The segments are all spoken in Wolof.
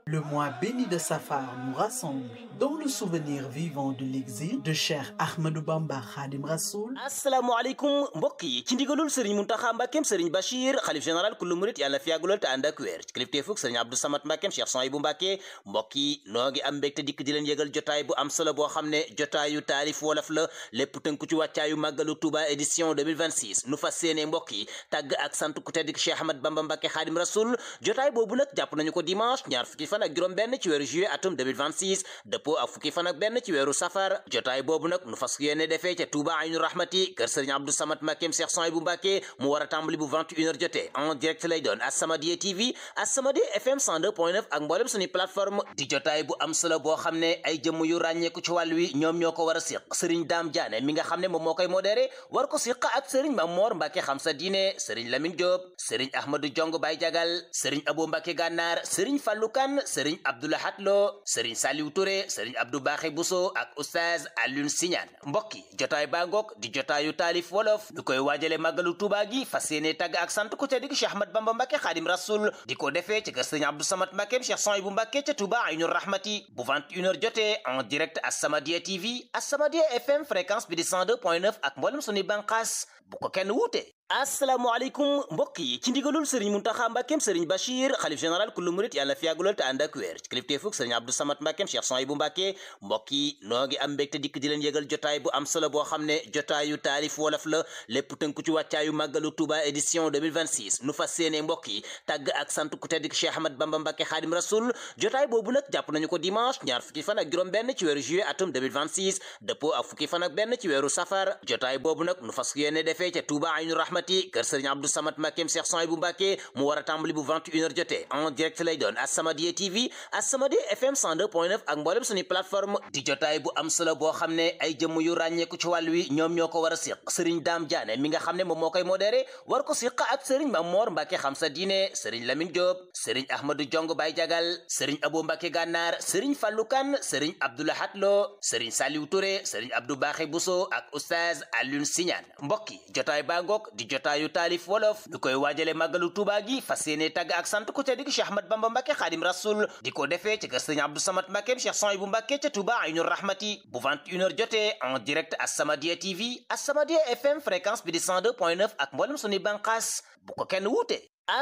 Le mois béni de Safar nous rassemble dans le souvenir vivant de l'exil de Cheikh Ahmadou Bamba Khadim Rassoul. asalaamaaleykum mbokk yi ci ndigalul sëriñ Muntaxa Mbàkkeem sëriñ Bachir xalif général kullu murit yàlla fi yàggulool te ànd ak wér ci kilifteefug sëriñ Abdou Samad Mbàkkeem Cheikh Souhaïbou Mbàkke mbokk yi noo ngi am mbégte dikk di leen yëgal jotaay bu am solo boo xam ne jotaayu taalif wolof la lépp tënku ci wàccaayu màggalu Touba édition 2026 nu fas yéene mbokk yi tàgg ak sant ku tedd Cheikh Ahmad Bamba Mbàkke Khadim Rassoul jotaay boobu nag jàpp nañu ko dimanche ñaar fukki fan ak juróom benn ci weeru juillet atum 2026 dëppoo ak fukki fan ak benn ci weeru safar jotaay boobu nag nu fas yéene defee ca Touba Aynu Rahmati kër Sëriñ Abdou Samad Mbàkkeem Cheikh Souhaïbou Mbàkke mu war a tàmbali bu 21h jotee en direct lay doon As-Samadiyya TV As-Samadiyya FM 102.9 ak mboolem suñu plateforme di jotaay bu am solo boo xam ne ay jëmm yu ràññeeku ci wàll wi ñoom ñoo ko war a siq Sëriñ Daam Jaane mi nga xam ne moom moo koy modéré war ko siq ak Sëriñ Mamor Mbàkke xam sa diine Sëriñ Lamine Diop Sëriñ Ahmadou Jong Bay Jagal Sëriñ Abo Mbàkke Gànnaar Sëriñ Fallu Kan Sëriñ Abdoulahat Lo Sëriñ Saliou Touré Sëriñ Abdou Baaxe Bousso ak Oustaz Alioune Siñaan mbokk yi jotaay baa ngoog di jotaayu taalif wolof ñu koy waajale màggalu Tuubaa gi fas yéene tàgg ak sant ku tedd gi Cheikh Ahmad Bamba Mbàkke Xaadim Rasul di ko defee ci kër Sëriñ Abdou Samad Mbàkke Cheikh Souhaïbou Mbàkke ca Touba Aynu Rahmati bu 21h jotee en direct As-Samadiyya TV As-Samadiyya FM fréquence bi di 102.9 ak mboolem suñuy bànqaas bu ko kenn wuute asalaamaaleykum mbokk yi ci ndigalul sëriñ Muntaxa Mbàkkeem sëriñ Bachir xalif général kullu murit yàlla fi yàggulool te ànd ak wér ci kilifteefug sëriñ Abdou Samad Mbàkkeem Cheikh Souhaïbou Mbàkke mbokk yi noo ngi am mbégte dikk di leen yëgal jotaay bu am solo boo xam ne jotaayu taalif wolof la lépp tënku ci wàccaayu màggalu Touba édition 2026 nu fas yéene mbokk yi tàgg ak sant ku tedd Cheikh Ahmad Bamba Mbàkke Xaadim Rasul jotaay boobu nag jàpp nañu ko dimanche ñaar fukki fan ak juróom benn ci weeru juillet atum 2026 dëppoo ak fukki fan ak benn ci weeru safar jotaay boobu nag nu fas yéene defee ca Touba Aynu Rahmati kër sëriñ Abdou Samad Mbàkkeem Cheikh Souhaïbou Mbàkke mu war a tàmbali bu 21h jotee en direct lay doon As-Samadiyya TV As-Samadiyya FM 102.9 ak mboolem suñu plateforme di jotaay bu am solo boo xam ne ay jëmm yu ràññeeku ci wàll wi ñoom ñoo ko war a siq sëriñ Daam Jaane mi nga xam ne moom moo koy modéré war ko siq ak sëriñ Mamor Mbàkke xam sa diine sëriñ Lamine Diop sëriñ Ahmadou Jong Bay Jagal sëriñ Abo Mbàkke Gànnaar sëriñ Fallu Kan sëriñ Abdoulahat Lo sëriñ Saliou Touré sëriñ Abdou Baaxe Bousso ak Oustaz Alioune Siñaan mbokk yi jotaay baa ngoog di jotaayu taalif wolof ñu koy waajale màggalu Tuubaa gi fas yéene tàgg ak sant ku tedd gi Cheikh Ahmad Bamba Mbàkke Xaadim Rasul di ko defee ci kër Sëriñ Abdou Samad Mbàkke Cheikh Souhaïbou Mbàkke ca Touba Aynu Rahmati bu 21h jotee en direct As-Samadiyya TV As-Samadiyya FM fréquence bi di 102.9 ak mboolem suñuy bànqaas bu ko kenn wuute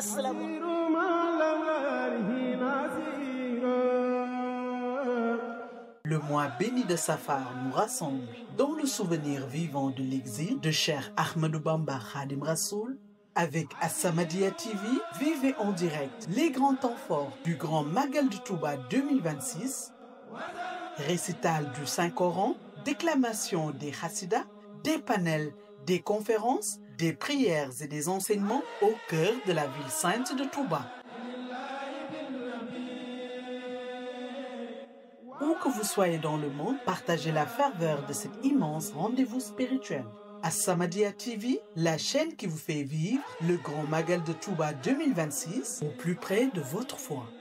Le mois béni de Safar nous rassemble dans le souvenir vivant de l'exil de Cheikh Ahmadou Bamba Khadim Rassoul. Avec As-Samadiyya TV, vivez en direct les grands temps forts du Grand Magal de Touba 2026, récital du Saint-Coran, déclamation des Hassidas, des panels, des conférences, des prières et des enseignements au cœur de la ville sainte de Touba. Où que vous soyez dans le monde, partagez la ferveur de cet immense rendez-vous spirituel. As-Samadiyya TV, la chaîne qui vous fait vivre le grand Magal de Touba 2026 au plus près de votre foi.